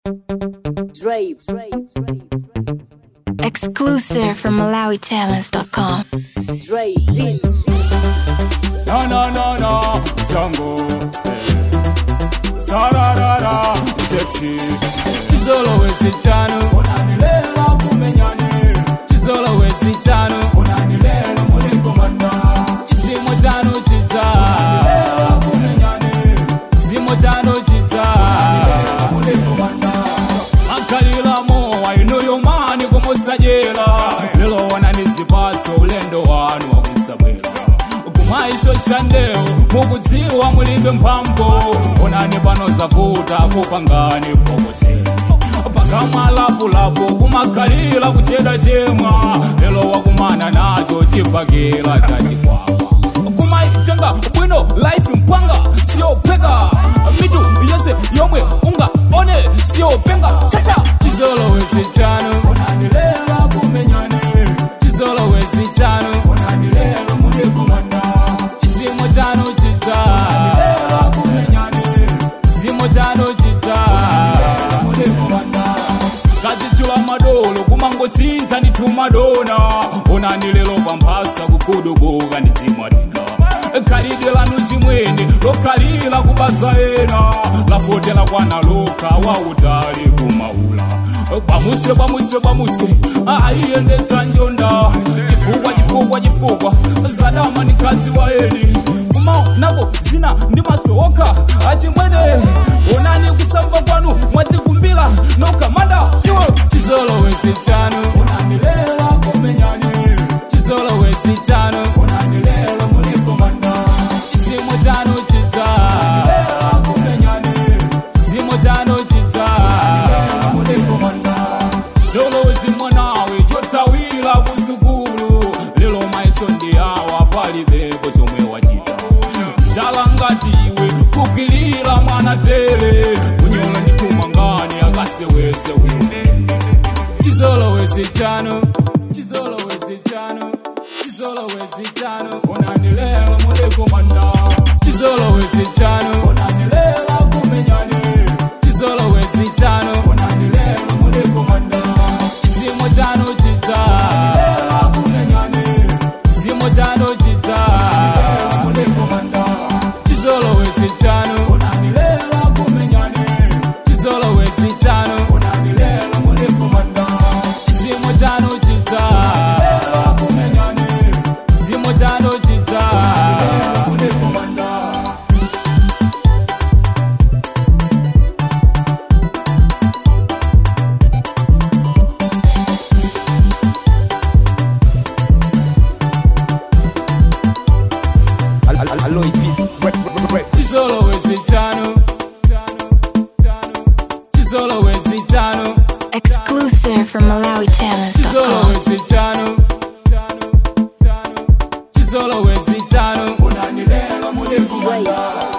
Dre, Dre, Dre, Exclusive from MalawiTalents.com. Dre, bitch. No, no, no, no, Jungle. Stararara, sexy. Chizolo wesichano, unanilela kumenyani. Chizolo wesichano, unanilela mulingo manda. Chisimo chano chicha, unanilela kumenyani. Chisimo chano chicha, unanilela mulingo manda. Makalila mowa inuyo mani kumusajela. Lelo wananizipatso ulendo wanu wakusabwela kumaisho shandeo mukudziwa mulimbe mphambo onani pano zavuta kupangani pokoseni pakamwalapulapu kumakhalira kucheda chemwa lelo wakumana nacho chipakira chachikwapa kumaitenga bwino life mpanga siyopeka mitu yonse yomwe ungaone siyopenga chacha chizolowezi chanu unanilela kumenyani chizolowezi chanu unanilela mulikumanda chisimo chanu chicha unanilela kumenyani chisimo chanu chicha unanilela mulikumanda kadzichula madolo kumangosintha ndithu madona onani lelo pamphasa kugudubuka ndidzimwatina khalidwe lanu chimwene lokhalira kubasa ena lafotela kwana lokha wautali kumaula pamuse pamuse pamuse aiyendetsa njonda chifukwa chifukwa chifukwa zadama ni kazi wa eni kumaonako zina ndi masowoka achimwene onani kusamva kwanu mwadzikumbira nokamanda iwe chizolowezi chanu unanilela kumenyani chizolowezi chanu unanilela mulikomanda chisimo chanu chicha unanilela kumenyani chisimo chanu chicha unanilela mulikomanda chizolowezi mwanawe chotawira kusukulu lelo maiso ndi awa palibepo chomwe wachita mtala ngati iwe kukilira mwana tele kunyola ndituma ngani akaseweze wine chizolowezi chanu chizolowezi chanu chizolowezi chanu unanilela mulikomanda chizolowezi chanu unanilela kumenyani chizolowezi chanu unanilela mulikomanda chisimo chanu chicha unanilela kumenyani chisimo chanu chicha unanilela mulikomanda chizolowezi chanu unanilela kumenyani chizolowezi chanu unanilela mulikomanda chisimo chanu chicha unanilela kumenyani chisimo chanu chicha unanilela mulikomanda Alloy peace, rep, rep, rep. chizolowezi chanu chizolowezi chanu Exclusive from MalawiTalents.com. chizolowezi chanu chizolowezi chanu unanilela mulikumanda